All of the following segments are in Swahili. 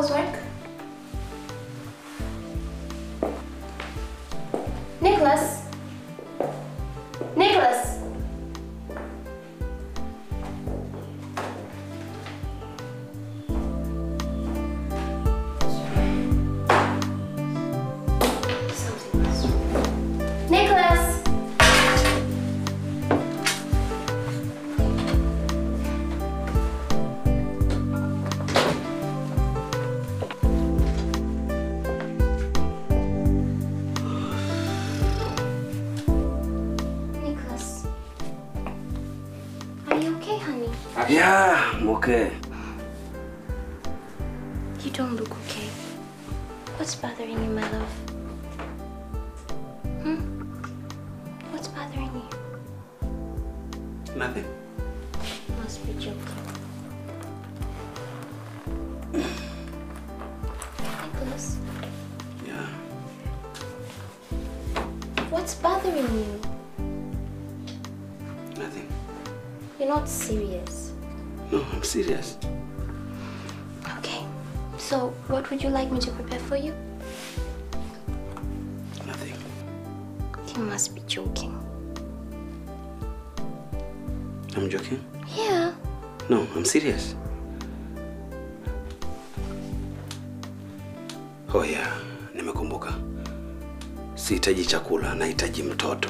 housework. Nicholas. Nicholas. Something was wrong. Nicholas. Nicholas. Are you okay, honey? Yeah, I'm okay. You don't look okay. What's bothering you, my love? Hmm? What's bothering you? Nothing. You must be joking. Nicholas, Yeah. what's bothering you? Nothing. You're not serious. No, I'm serious. Okay. So, what would you like me to prepare for you? Nothing. You must be joking. I'm joking. Yeah. No, I'm serious. Oh yeah, nimekumbuka. Sihitaji chakula, nahitaji mtoto.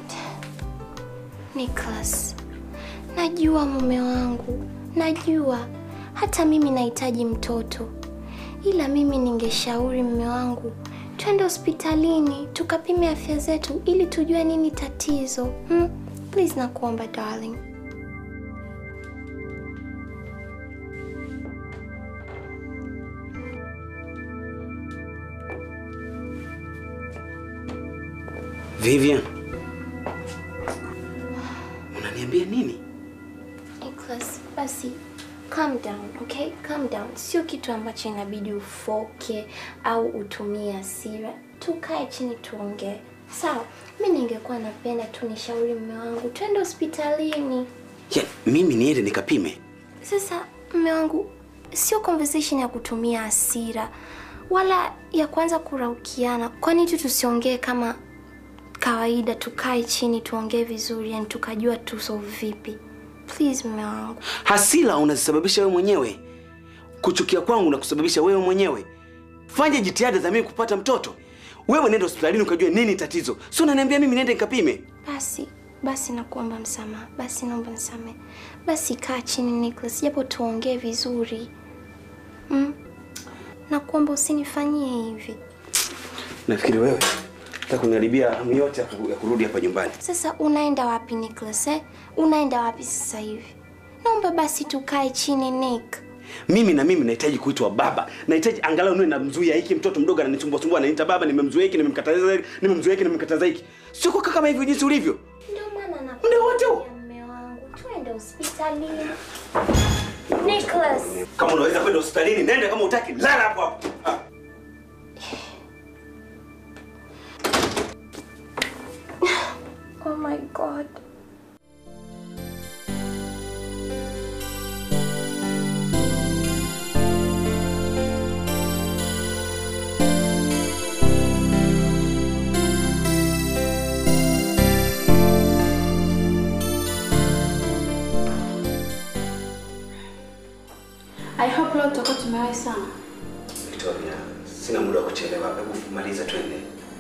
Nicholas, najua mume wangu, najua hata mimi nahitaji mtoto, ila mimi ningeshauri mume wangu twende hospitalini tukapime afya zetu ili tujue nini tatizo. Hmm? Please nakuomba darling. Vivian, unaniambia nini? Nicholas, basi calm down, okay? Calm down. Sio kitu ambacho inabidi ufoke au utumie hasira. Tukae chini tuongee. Sawa, mi ningekuwa napenda tu nishauri mume wangu twende hospitalini. Ya, mimi niende nikapime? Sasa mume wangu, sio conversation ya kutumia hasira wala ya kuanza kuraukiana. Kwani tu tusiongee kama kawaida, tukae chini tuongee vizuri, yani tukajua tusolve vipi. Please mume wangu. Hasira unazisababisha wewe mwenyewe. Kuchukia kwangu na kusababisha wewe mwenyewe. Fanya jitihada za mimi kupata mtoto. Wewe nenda hospitalini ukajue nini tatizo. Sio unaniambia mimi nende nikapime. Basi basi, nakuomba msamaha. Basi naomba nisamehe. Basi kaa chini Nicholas, japo tuongee vizuri mm? Nakuomba usinifanyie hivi. Nafikiri wewe nataka kuniharibia hamu yote ya ku- ya kurudi hapa nyumbani. Sasa unaenda wapi Nicholas, eh? Unaenda wapi sasa hivi? Naomba basi tukae chini Nick. Mimi na mimi nahitaji kuitwa baba. Nahitaji angalau niwe namzuia hiki mtoto mdogo ananisumbua sumbua ananiita baba, nimemzuia hiki, nimemkataza hiki, nimemzuia hiki, nimemkataza hiki. Sio kukaa kama hivyo jinsi ulivyo. Ndio maana na Muda wote huu. mume wangu, twende hospitalini. Nicholas. Kama unaweza kwenda hospitalini, nenda kama utaki, lala hapo hapo. Ah. Oh my god. I hope leo tutakuwa tumewahi sana. Victoria, sina muda wa kuchelewa. Hebu maliza twende.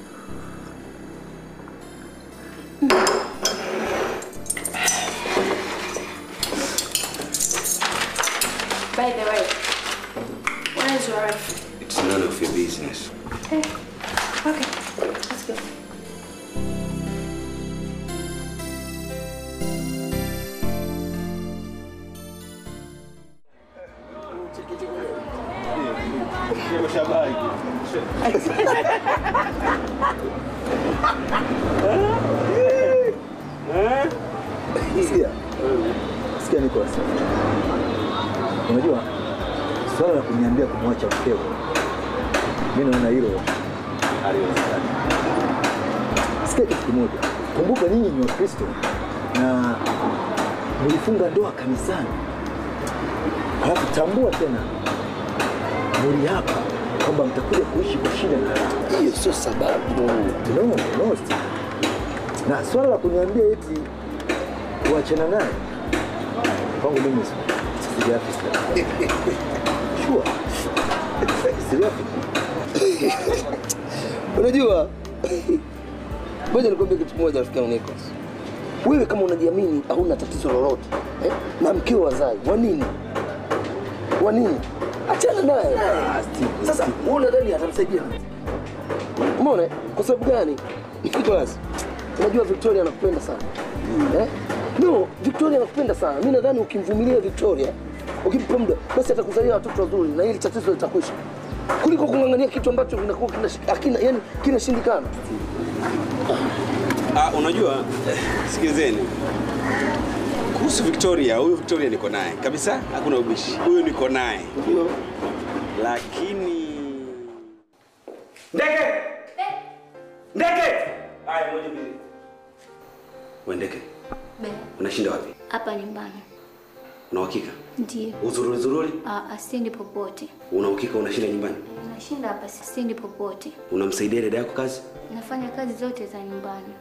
By the way, where is your wife? It's none of your business. Okay. Okay. Let's go. Sikia, sikia Nicholas, unajua swala la kuniambia kumwacha mkeo, mi naona hilo haliwezekani. Sikia kitu kimoja, kumbuka nyinyi ni Wakristo na mlifunga ndoa kanisani, halafu tambua tena mliapa kwamba mtakuja kuishi kwa shida na raha. Hiyo sio sababu. No, no, Steve. Na swala la kuniambia eti kuachana naye kwangu mimi si- sijafika. Sure. Sijafika. Unajua, ngoja nikwambie kitu moja, rafiki yangu Nicholas. Wewe kama unajiamini hauna tatizo lolote eh? na mkeo wazai, wa nini? Wa nini? Achana naye. Sasa wewe unadhani atamsaidia nini? Umeona? Kwa sababu gani? Nicholas, unajua Victoria anakupenda sana eh? No, Victoria anakupenda sana. Mimi nadhani ukimvumilia Victoria, ukimpa muda, basi atakuzalia watoto wazuri na hili tatizo litakwisha, kuliko kung'ang'ania kitu ambacho kinakuwa kina, hakina, yani kinashindikana. Ah, unajua eh, sikilizeni kuhusu Victoria, huyu Victoria niko naye kabisa, hakuna ubishi, huyu niko naye, lakini ndege ndege, haya moja mbili, we ndege, Be, unashinda wapi? hapa nyumbani. Una uhakika Ndio. uzururi zururi? Ah, asiendi popote. Una uhakika unashinda nyumbani? Nashinda hapa, siendi popote. Unamsaidia dada yako kazi? Nafanya kazi zote za nyumbani.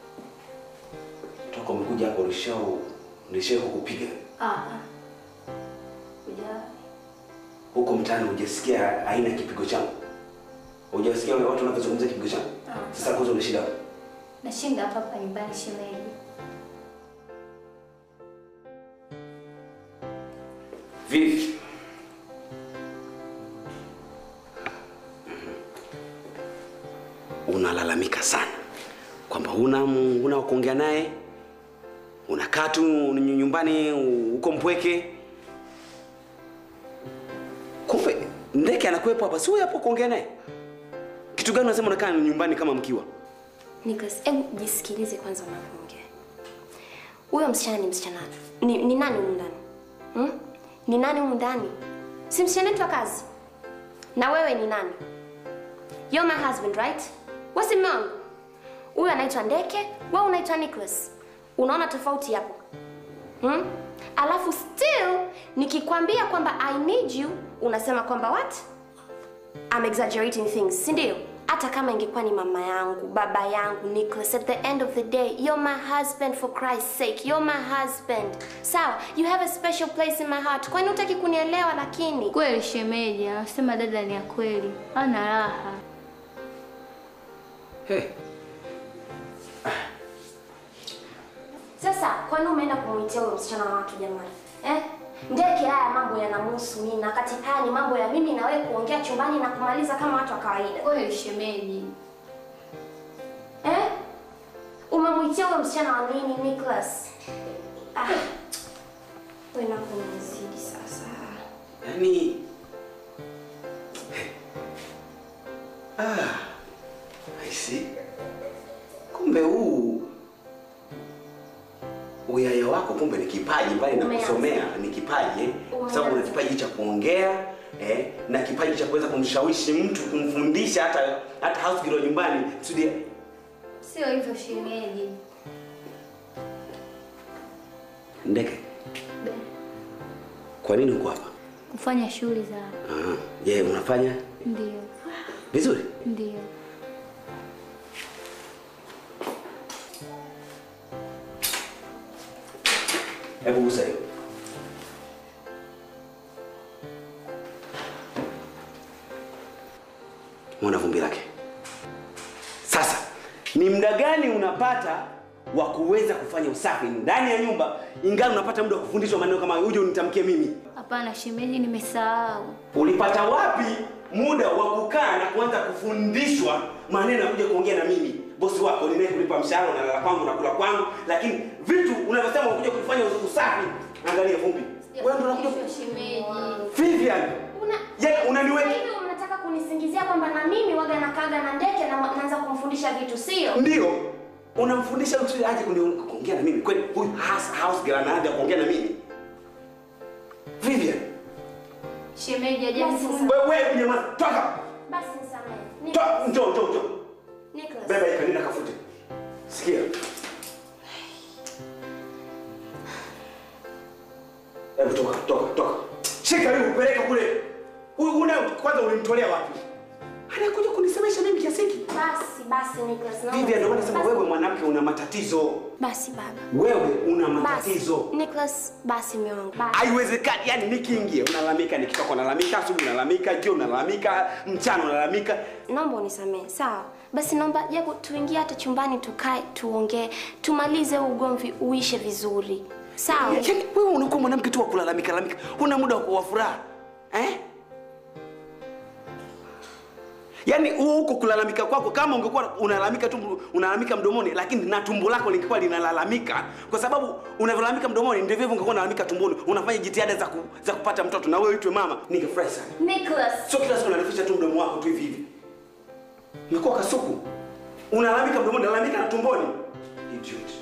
Toka umekuja hapa ulishao ulishao kukupiga Ah, ah. Kuja huko mtaani, hujasikia aina ya kipigo changu? Hujasikia wale watu wanavyozungumzia kipigo changu? Sasa kwanza unashinda wapi? nashinda hapa hapa nyumbani shemeji. Vivi. Unalalamika sana kwamba huna huna wa kuongea naye, unakaa tu nyumbani uko mpweke. Kumbe ndeke anakuwepo hapa, si huyo hapo kuongea naye? Kitu gani unasema unakaa nyumbani kama mkiwa? Nicholas, hebu jisikilize kwanza unapoongea. Huyo msichana ni msichana ni, ni nani humu ndani hmm? Ni nani humu ndani? Si msichana wetu wa kazi? Na wewe ni nani? You're my husband, right? Wewe si mume wangu. Huyo anaitwa Ndeke, wewe unaitwa Nicholas. Unaona tofauti hapo? Hmm? Alafu still nikikwambia kwamba I need you, unasema kwamba what? I'm exaggerating things, si ndio? Hata kama ingekuwa ni mama yangu, baba yangu, Nicholas, at the end of the day, you're my husband for Christ's sake. You're my husband. Sawa, you have a special place in my heart. Kwani hutaki kunielewa lakini? Kweli shemeji, anasema dada ni ya kweli, ana raha. Hey. Sasa, kwani umeenda kumuitia huyo msichana wa watu jamani? Eh? Ndeke haya mambo yanamhusu nini? Na kati haya ni mambo ya mimi na wewe kuongea chumbani na kumaliza kama watu wa kawaida. Kweli shemeji, Eh? Umemwitia huyo msichana wa nini, Nicholas? Ah. Wewe na kunizidi sasa. Yaani ah, I see. Kumbe huu uyaya wako kumbe ni kipaji mbali na Umeanza. kusomea ni kipaji eh? Kwa sababu una Umeanza. kipaji cha kuongea eh? na kipaji cha kuweza kumshawishi mtu kumfundisha hata hata house girl nyumbani kusudi sio hivyo shemeji. ndeke. Kwa nini uko hapa? Kufanya shughuli za Ah, je, unafanya ndio, vizuri? ndio. Hebu gusa hiyo. Mwona vumbi lake. Sasa ni muda gani unapata wa kuweza kufanya usafi ndani ya nyumba, ingawa unapata muda wa kufundishwa maneno kama uje unitamkie mimi? Hapana shemeji, nimesahau. Ulipata wapi muda wa kukaa na kuanza kufundishwa maneno ya kuja kuongea na mimi bosi wako ninaye kulipa mshahara unalala kwangu na kula kwangu, lakini vitu unavyosema unakuja kufanya usafi, angalia vumbi. Wewe ndio unakuja Hivyo shemeji. Vivian, Una yaani unaniweka Kwa hivyo mnataka kunisingizia kwamba na mimi waga nakaga na ndeke na naanza kumfundisha vitu, sio? ndio unamfundisha mtu aje kuni- kuongea na mimi kweli? Huyu house house girl anaanza kuongea na mimi Vivian, Shemeji ajani Basi sasa. wewe wewe nyamaza, toka Basi nisamehe. Ni- toka, njoo njoo njoo, Nicholas. beba hii kanina kafute. Sikia, hebu toka toka toka, shika hii upeleke kule Huyu una kwanza ulimtolea wapi? Anakuja kunisemesha mimi kiasi hiki. Basi basi Nicholas, naomba Vivian, ndio maana nasema basi- wewe mwanamke una matatizo. Basi baba. Wewe una Basi matatizo. Nicholas, basi mume wangu. Basi. Haiwezekani, yani nikiingia unalalamika, nikitoka unalalamika, asubuhi unalalamika, jioni unalalamika, mchana unalalamika. Naomba unisamehe. Sawa. Basi naomba japo tuingie hata chumbani tukae tuongee, tumalize huu ugomvi uishe vizuri. Sawa? Yaani wewe unakuwa mwanamke tu wa kulalamika lalamika, huna muda wa kuwa furaha eh? Yaani huo huko kulalamika kwako, kama ungekuwa unalalamika tu unalalamika mdomoni, lakini na tumbo lako lingekuwa linalalamika, kwa sababu unavyolalamika mdomoni ndivyo hivyo ungekuwa unalalamika tumboni, unafanya jitihada za, ku, za kupata mtoto na wewe uitwe mama, ningefurahi sana. Nicholas. Sio kila siku unarefusha tu mdomo wako tu hivi hivi. Umekuwa kasuku. Unalalamika mdomoni, unalalamika na tumboni. Idiot.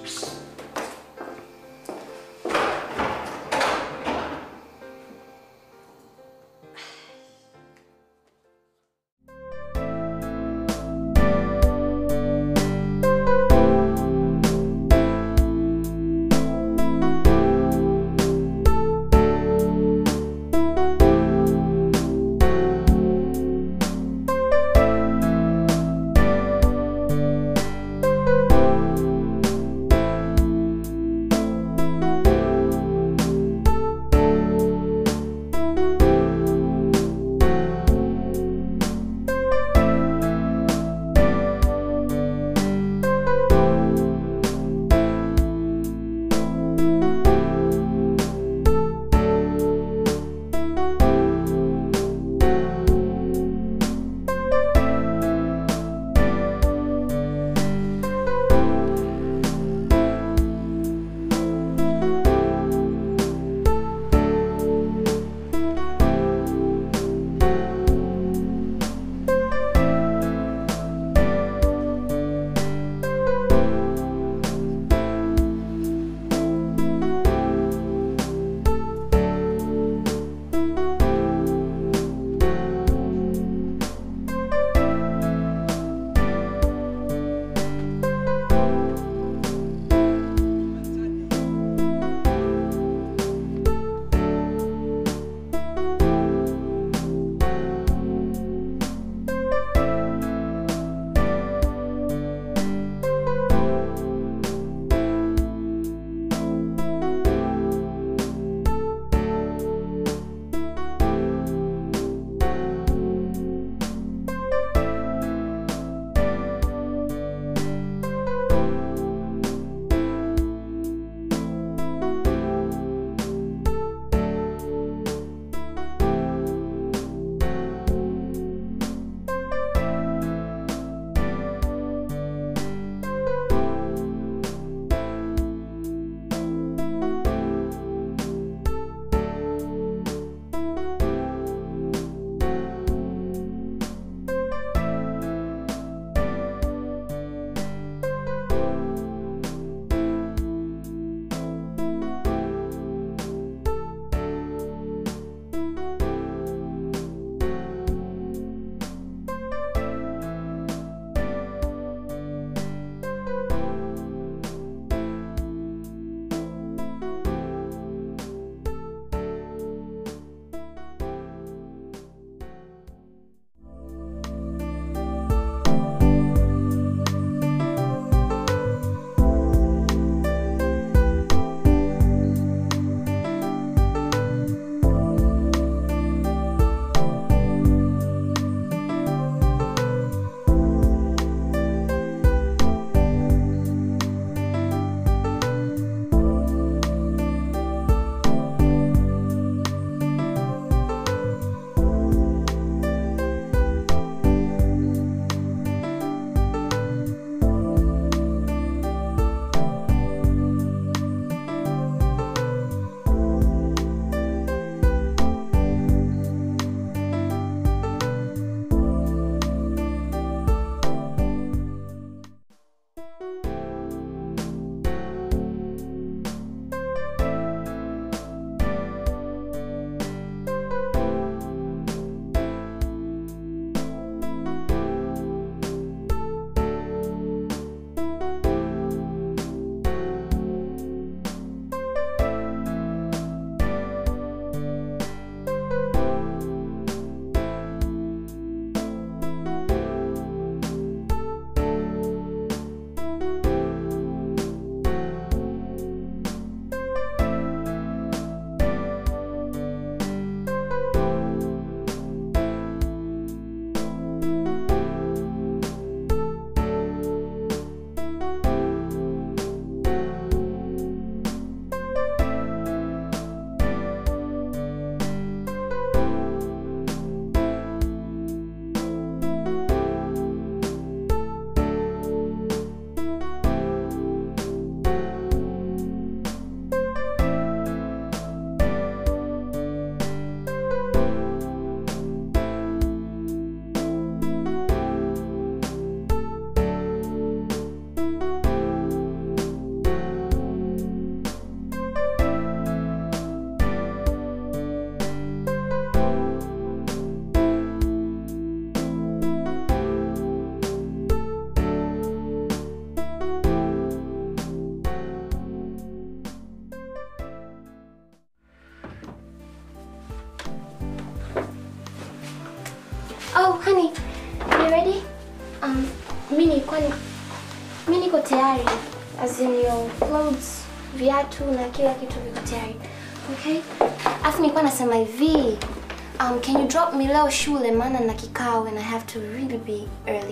nilikuwa ni mimi niko tayari. As in your clothes, viatu na kila kitu viko tayari. Okay? Afu nilikuwa nasema hivi, um, can you drop me leo shule maana na kikao and I have to really be early.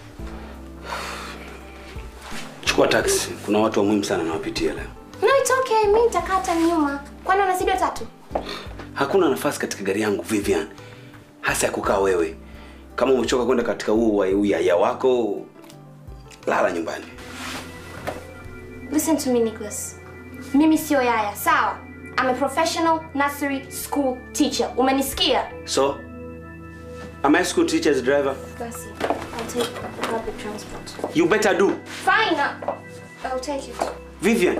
Chukua taxi. Kuna watu wa muhimu sana nawapitia leo. No, it's okay. Mimi nitakaa hata nyuma. Kwani unazidi watatu? Hakuna nafasi katika gari yangu Vivian, hasa ya kukaa wewe. Kama umechoka kwenda katika huu wa- uyaya wako, lala nyumbani. Listen to me, Nicholas. Mimi sio yaya, sawa? I'm a professional nursery school teacher. Umenisikia? So, am I school teacher's driver? Basi, I'll take public transport. You better do. Fine. I'll take it. Vivian,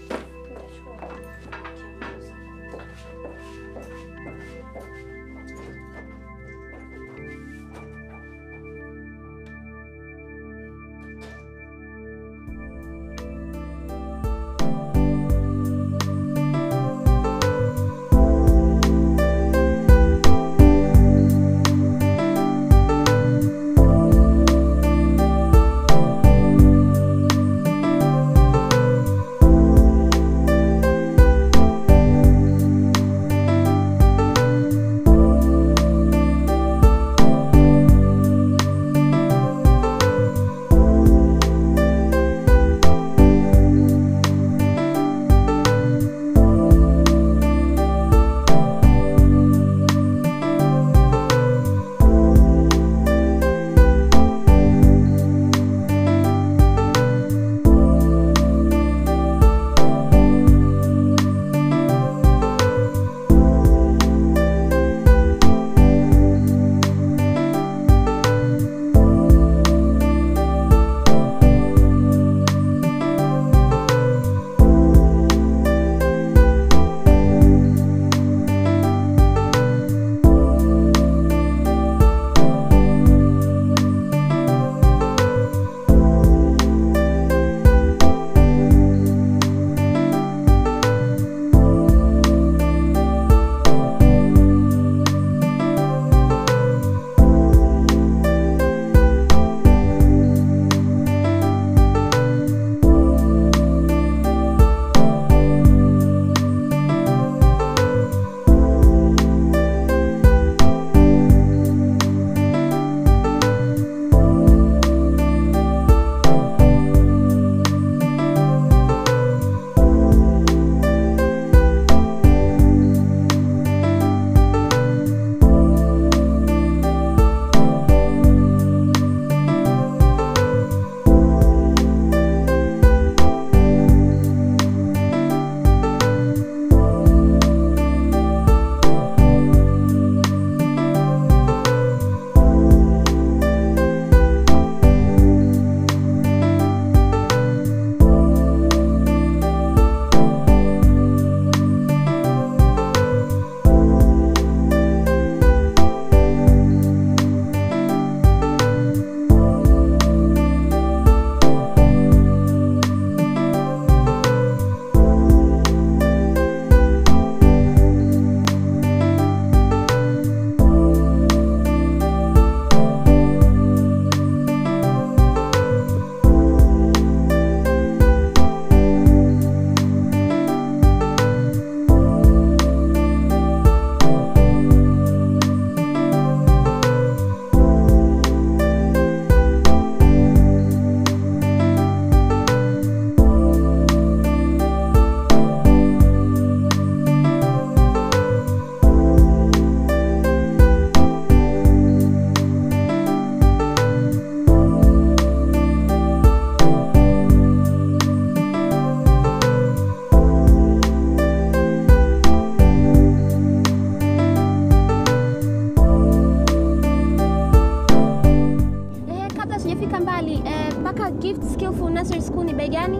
nursery school ni bei gani?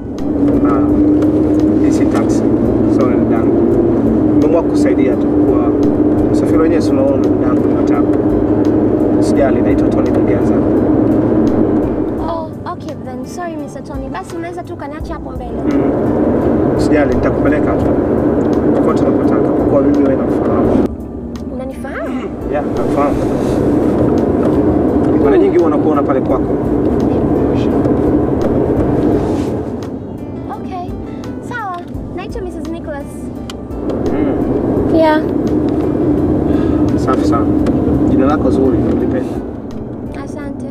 Hii si taxi. So ni dadangu. Nimeamua kusaidia tu kwa usafiri wenyewe si unaona dadangu ni matatu. Sijali naitwa Tony Mgeza. Oh, okay then. Sorry Mr. Tony. Basi unaweza tu kaniacha hapo mbele. Sijali nitakupeleka tu. Kokote unapotaka kwa kuwa mimi wewe nakufahamu. Unanifahamu? Yeah, nakufahamu. Mara nyingi huwa nakuona pale kwako. Safi sana. Jina lako zuri, nilipenda. Asante.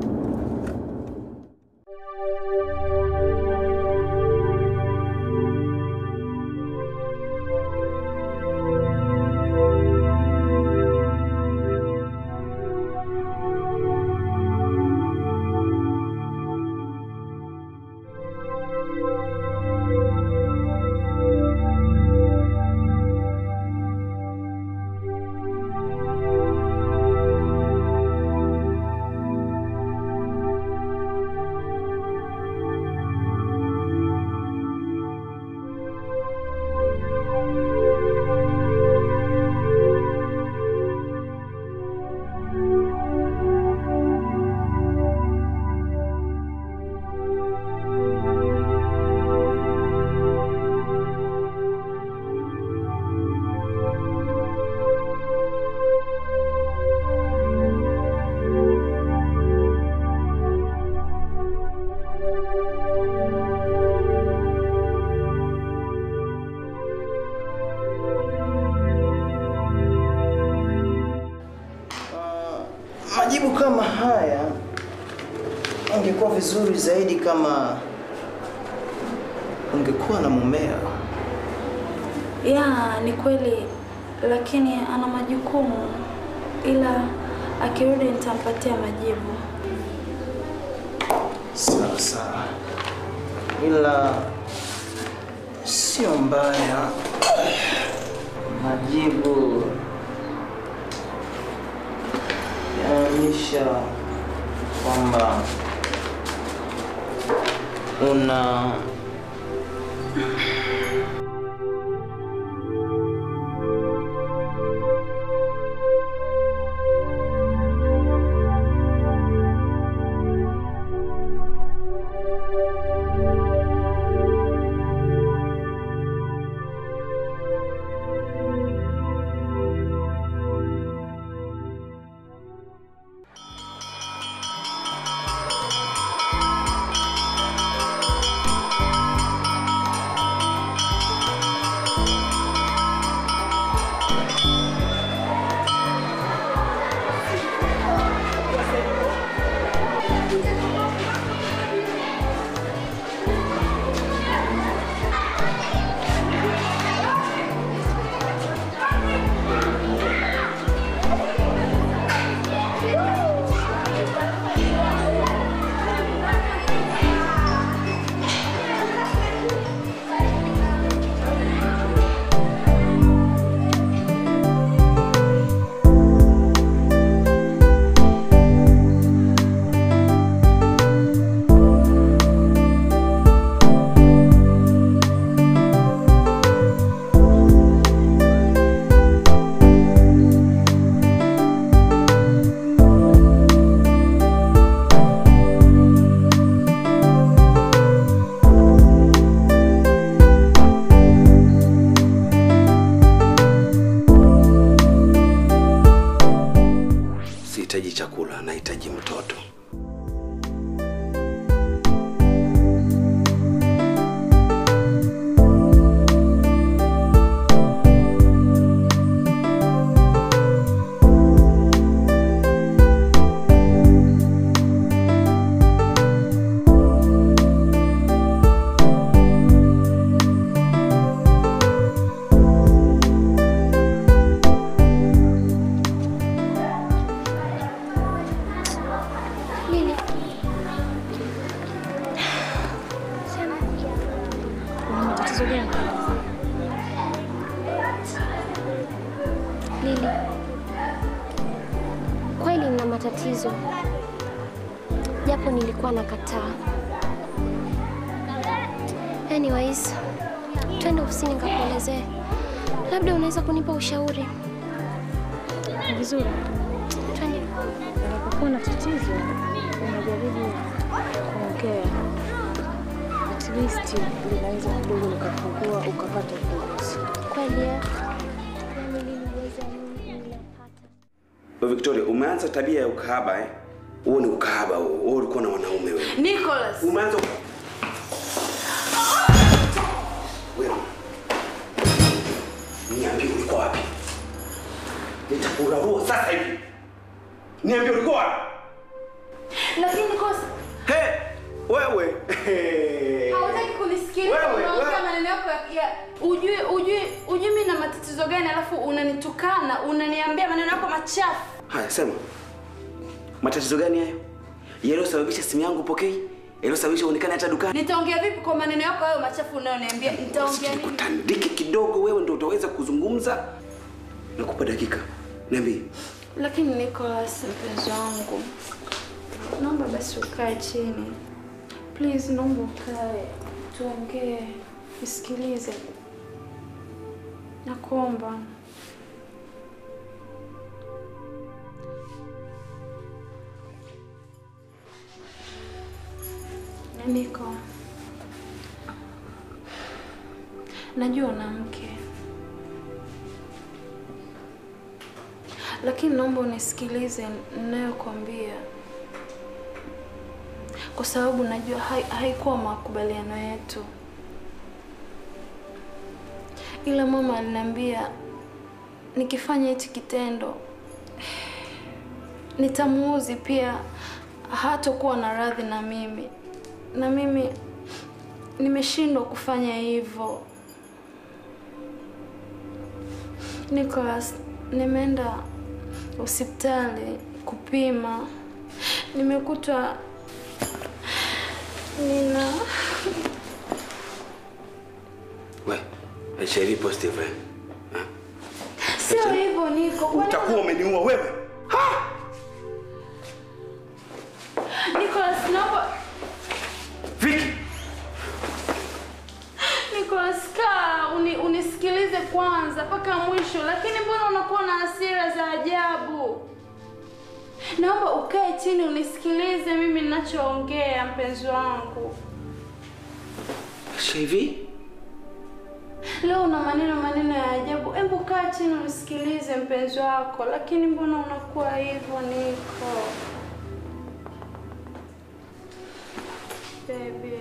Majibu kama haya ingekuwa vizuri zaidi kama ungekuwa na mumeo. Ya, ni kweli, lakini ana majukumu, ila akirudi nitampatia majibu. Sawa sawa, ila sio mbaya. Majibu yanaonyesha kwamba una Sihitaji chakula, nahitaji mtoto. Lili. Una matatizo gani? Lili. Kweli nina matatizo. Japo nilikuwa nakataa. Anyways, twende ofisini nikakuelezee. Labda unaweza kunipa ushauri. Ni vizuri. Twende. Unapokuwa na tatizo unajaribu kuongea, at least linaweza kidogo likapungua ukapata ufumbuzi. Kweli eh? Yaani Lili uweze amini ninapata. Wewe Victoria, umeanza tabia ya ukahaba eh? Huo ni ukahaba huo. Wewe ulikuwa na wanaume wewe. Nicholas! Umeanza Wewe. Niambie ulikuwa wapi? Nitakurarua sasa hivi. Niambie ulikuwa wapi? Lakini kosa Hey, wewe. hawataki kunisikiliza, Wewe, unaongea wewe. maneno yako ya, ya ujui ujui ujui mimi na matatizo gani, alafu unanitukana unaniambia maneno yako machafu. Haya, sema. Matatizo gani hayo? Yaliyosababisha simu yangu pokei? Yaliyosababisha uonekane hata dukani? Nitaongea vipi kwa maneno yako hayo machafu unayoniambia? Nitaongea nini? Tandike kidogo wewe ndio utaweza kuzungumza. Nakupa dakika. Niambie. Lakini Nicholas, mpenzi wangu, naomba basi ukae chini please, naomba ukae tuongee, nisikilize, nakuomba. Niko, najua una mke lakini naomba unisikilize ninayokwambia, kwa sababu najua hai- haikuwa makubaliano yetu, ila mama aliniambia nikifanya hichi kitendo nitamuuzi, pia hatakuwa na radhi na mimi, na mimi nimeshindwa kufanya hivyo. Nicholas, nimeenda hospitali kupima, nimekutwa nina We, HIV positive. eh? Ha? Sio hivyo Niko, kwani Utakuwa umeniua wewe. Ha! Nicholas, naomba Vicky, Nicholas, kaa uni, unisikilize kwanza mpaka mwisho, lakini mbona unakuwa na hasira za ajabu? Naomba ukae chini unisikilize mimi ninachoongea, mpenzi wangu. HIV? Leo una maneno maneno ya ajabu. Hebu kaa chini unisikilize mpenzi wako, lakini mbona unakuwa hivyo Niko? Baby.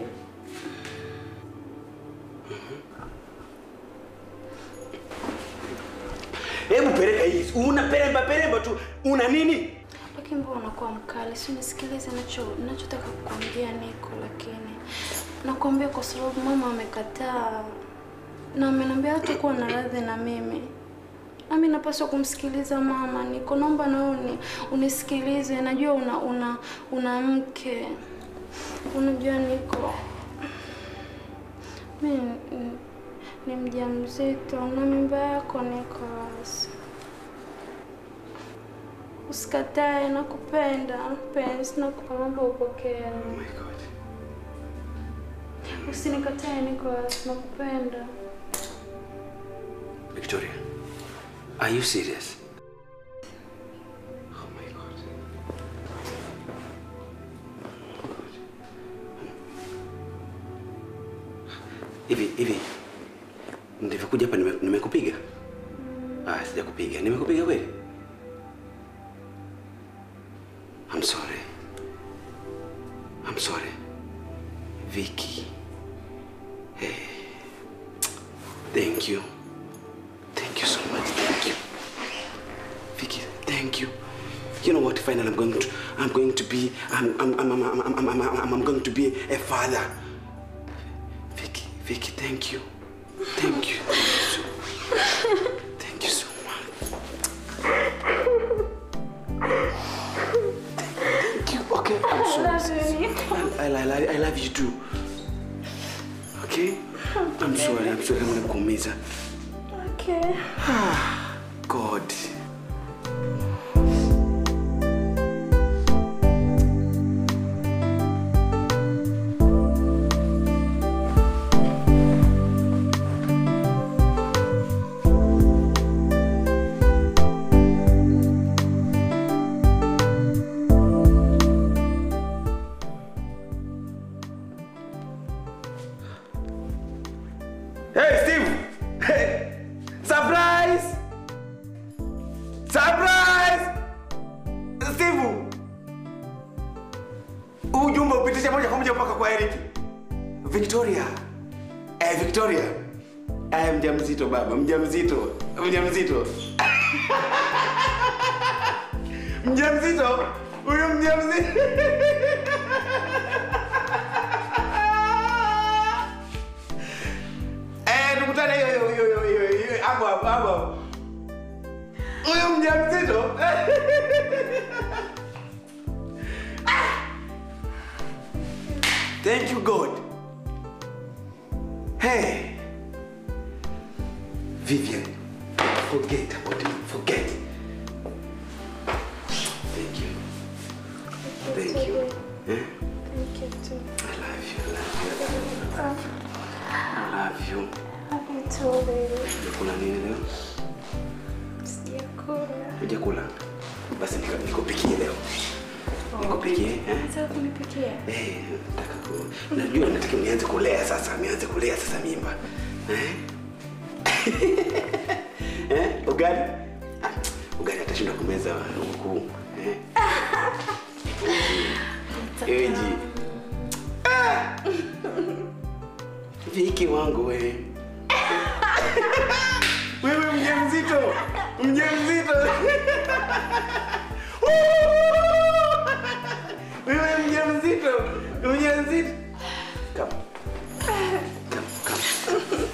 Hebu peleka hii. Una peremba peremba tu. Una nini? lakini mbona unakuwa mkali? Si unisikilize nacho nachotaka kukwambia Niko, lakini nakwambia kwa sababu mama amekataa na ameniambia hatakuwa na radhi na mimi. Nami napaswa kumsikiliza mama. Niko, naomba na wewe uni- unisikilize. Najua una una una mke, unajua Niko, mimi ni- ni mjamzito na mimba yako Nicholas. Usikatae, nakupenda mpenzi, nakuomba upokee. Oh my God. Usinikatae Nicholas, nakupenda. Victoria, are you serious? Oh my God. Hivi hivi ndivyokuja hapa nime- nimekupiga? Ah, sijakupiga. Nimekupiga kweli? I'm sorry. I'm sorry. Vicky. Hey. Thank you. Thank you so much. Thank you. Vicky, thank you. You know what? Finally, I'm going to, I'm going to be, I'm, I'm, I'm, I'm, I'm, I'm, I'm, I'm, I'm going to be a father. Vicky, Vicky, thank you. Thank you. Thank you so much. Thank you. Okay, I'm sorry. I, I, I, I love you too. Okay? I'm sorry. I'm sorry. I'm gonna kuumiza. Okay. God. Hey, Steve! Hey! Surprise! Surprise! Steve! Huu Ujumbe upitishe moja kwa moja mpaka kwa Eric. Victoria. Eh, Victoria. Eh, mjamzito baba, mjamzito. Mjamzito. Mjamzito, huyu mjamzito. Eh, tukutane hiyo hiyo hiyo hiyo hiyo hapo hapo hapo. Huyu mjamzito. Thank you God. Hey. Vivian, forget about it. Forget. Thank you. Thank you. Eh? Thank you too. I love you. I love you. I love you. Love you too, baby. Kuna nini leo? Sijakula. Hujakula? Basi nika- nikupikie leo. Nikupikie, eh? Nataka kunipikia. Eh, nataka ku... Najua nataka nianze kulea sasa, nianze kulea sasa mimba. Eh? eh? Ugali? Ah, ugali atashinda kumeza huku. Eh? Eji. Ah! Viki wangu we. Wewe mjamzito. Mjamzito. Wewe mjamzito. Mjamzito. Come. Come, come.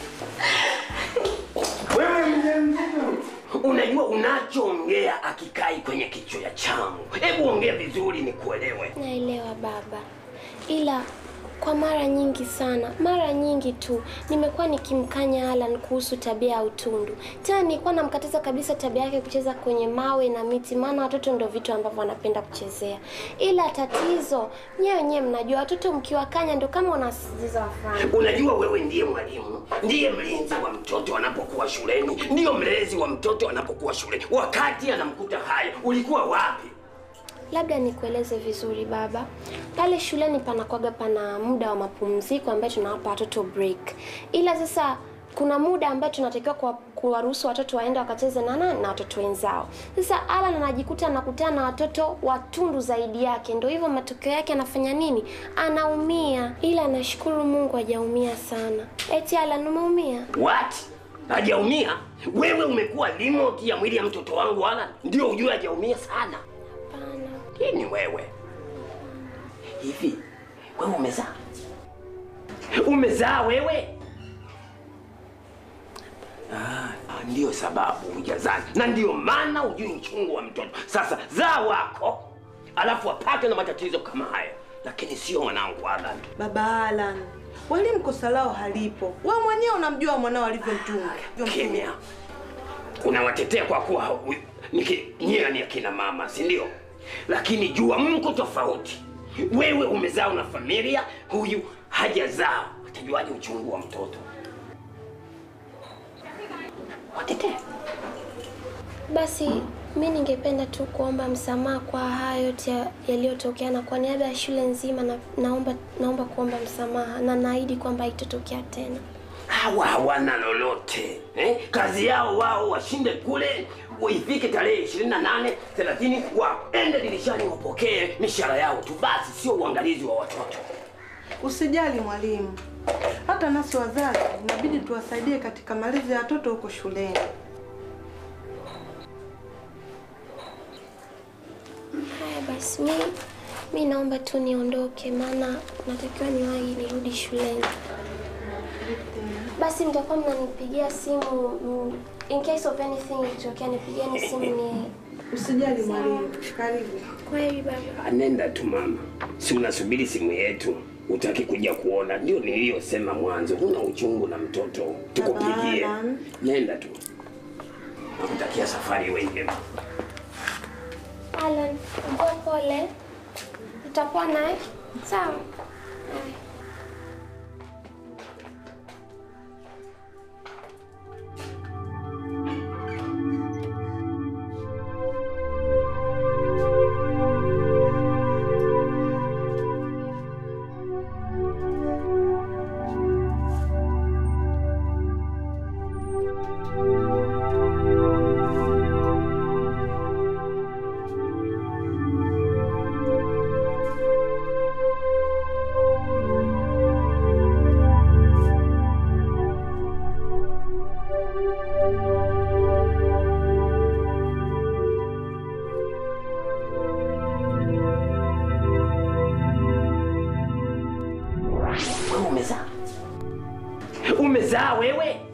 Wewe mjamzito. Unajua unachoongea akikai kwenye kichwa changu. Hebu ongea vizuri nikuelewe. Naelewa baba, ila kwa mara nyingi sana, mara nyingi tu nimekuwa nikimkanya Alan kuhusu tabia ya utundu. Tena nilikuwa namkataza kabisa tabia yake kucheza kwenye mawe na miti, maana watoto ndio vitu ambavyo wanapenda kuchezea. Ila tatizo nyewe wenyewe mnajua, watoto mkiwakanya ndio kama wanasisitiza wafanye. Unajua wewe ndiye mwalimu, ndiye mlinzi wa mtoto anapokuwa shuleni, ndiyo mlezi wa mtoto anapokuwa shuleni. Wakati anamkuta haya, ulikuwa wapi? Labda nikueleze vizuri baba, pale shuleni panakwaga pana muda wa mapumziko ambayo tunawapa watoto break, ila sasa kuna muda ambayo tunatakiwa kuwa- kuwaruhusu watoto waende wakacheze na nani na watoto wenzao. Sasa Alan anajikuta anakutana na watoto watundu zaidi yake, ndio hivyo matokeo yake anafanya nini? Anaumia, ila nashukuru Mungu hajaumia sana. Eti Alan umeumia? What? Hajaumia? Wewe umekuwa remote ya mwili ya mtoto wangu Alan, ndio ujue hajaumia sana. Hapana. Hii ni wewe. Hivi wewe umezaa? Umezaa wewe? Ah, ah, ndiyo sababu hujazaa na ndiyo maana hujui uchungu wa mtoto. Sasa zaa wako, alafu apate na matatizo kama haya, lakini sio mwanangu Alan. Baba Alan, walimu kosa lao halipo. Wewe mwenyewe unamjua mwanao alivyomtunga. Kimya. Unawatetea kwa kuwa hu- ni ki- nyie ni akina mama, si ndio? Lakini jua mko tofauti. Wewe umezaa una familia, huyu hajazaa. Utajuaje uchungu wa mtoto? Watetea. Basi mi ningependa tu kuomba msamaha kwa haya yote ya- yaliyotokea, na kwa niaba ya shule nzima na, naomba naomba kuomba msamaha na naahidi kwamba haitotokea tena. Hawa hawana lolote eh? Kazi yao wao washinde kule, ifike tarehe 28 30, waende dirishani wapokee mishahara yao tu basi, sio uangalizi wa watoto. Usijali mwalimu, hata nasi wazazi inabidi tuwasaidie katika malezi ya watoto huko shuleni. Haya basi, mi mi naomba tu niondoke, maana natakiwa niwahi nirudi shuleni. Basi mtakuwa mnanipigia simu mm, in case of anything ikitokea, nipigieni simu ni Usijali mwalimu, karibu. kweli baba. Anenda tu mama, si unasubiri simu yetu, utaki kuja kuona? Ndio niliyosema mwanzo, una uchungu na mtoto, tukupigie. Baba Alan. Nenda tu, nakutakia safari iwe njema. Alan, mbona pole, utakuwa naye sawa? Haya. Thank umezaa umezaa wewe